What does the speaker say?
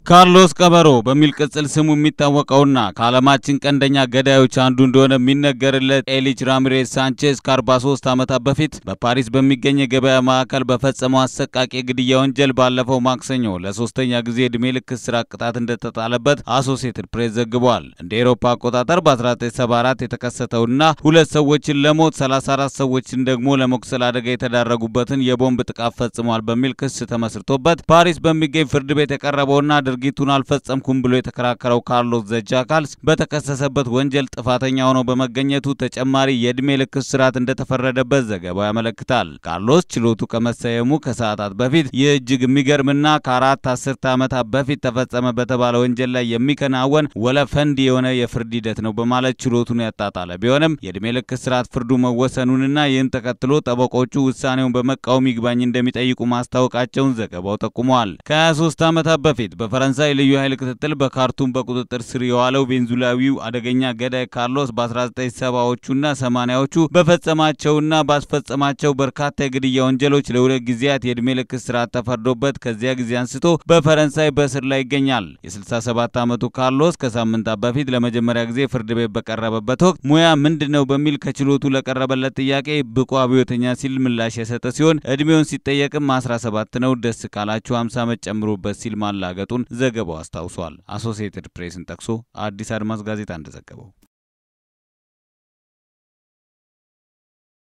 ካርሎስ ቀበሮ በሚል ቅጽል ስሙ የሚታወቀውና ከዓለማችን ቀንደኛ ገዳዮች አንዱ እንደሆነ የሚነገርለት ኤሊች ራሚሬዝ ሳንቼዝ ከ43 ዓመታት በፊት በፓሪስ በሚገኝ የገበያ ማዕከል በፈጸመው አሰቃቂ የግድያ ወንጀል ባለፈው ማክሰኞ ለሶስተኛ ጊዜ ዕድሜ ልክ እስራት ቅጣት እንደተጣለበት አሶሲየትድ ፕሬስ ዘግቧል። እንደ ኤሮፓ አቆጣጠር በ1974 የተከሰተውና ሁለት ሰዎችን ለሞት 34 ሰዎችን ደግሞ ለመቁሰል አደጋ የተዳረጉበትን የቦምብ ጥቃት ፈጽሟል በሚል ክስ ተመስርቶበት ፓሪስ በሚገኝ ፍርድ ቤት የቀረበውና ድርጊቱን አልፈጸምኩም ብሎ የተከራከረው ካርሎስ ዘጃካልስ በተከሰሰበት ወንጀል ጥፋተኛ ሆኖ በመገኘቱ ተጨማሪ የዕድሜ ልክ እስራት እንደተፈረደበት ዘገባው ያመለክታል። ካርሎስ ችሎቱ ከመሰየሙ ከሰዓታት በፊት ይህ እጅግ የሚገርምና ከአራት አስርተ ዓመታት በፊት ተፈጸመ በተባለ ወንጀል ላይ የሚከናወን ወለፈንድ የሆነ የፍርድ ሂደት ነው በማለት ችሎቱን ያጣጣለ ቢሆንም የዕድሜ ልክ እስራት ፍርዱ መወሰኑንና ይህን ተከትሎ ጠበቆቹ ውሳኔውን በመቃወም ይግባኝ እንደሚጠይቁ ማስታወቃቸውን ዘገባው ጠቁመዋል። ከ23 ዓመታት በፊት በፈረንሳይ ልዩ ኃይል ክትትል በካርቱም በቁጥጥር ስር የዋለው ቬንዙላዊው አደገኛ ገዳይ ካርሎስ በ1970ዎቹና 80ዎቹ በፈጸማቸውና ባስፈጸማቸው በርካታ የግድያ ወንጀሎች ለሁለት ጊዜያት የዕድሜ ልክ እስራት ተፈርዶበት ከዚያ ጊዜ አንስቶ በፈረንሳይ በእስር ላይ ይገኛል። የ67 ዓመቱ ካርሎስ ከሳምንታት በፊት ለመጀመሪያ ጊዜ ፍርድ ቤት በቀረበበት ወቅት ሙያ ምንድን ነው በሚል ከችሎቱ ለቀረበለት ጥያቄ ብቁ አብዮተኛ ሲል ምላሽ የሰጠ ሲሆን ዕድሜውን ሲጠየቅም 17 ነው፣ ደስ ካላችሁ 50 ዓመት ጨምሩበት ሲል ማላገጡን ዘገባው አስታውሷል። አሶሲየትድ ፕሬስን ጠቅሶ አዲስ አድማስ ጋዜጣ እንደዘገበው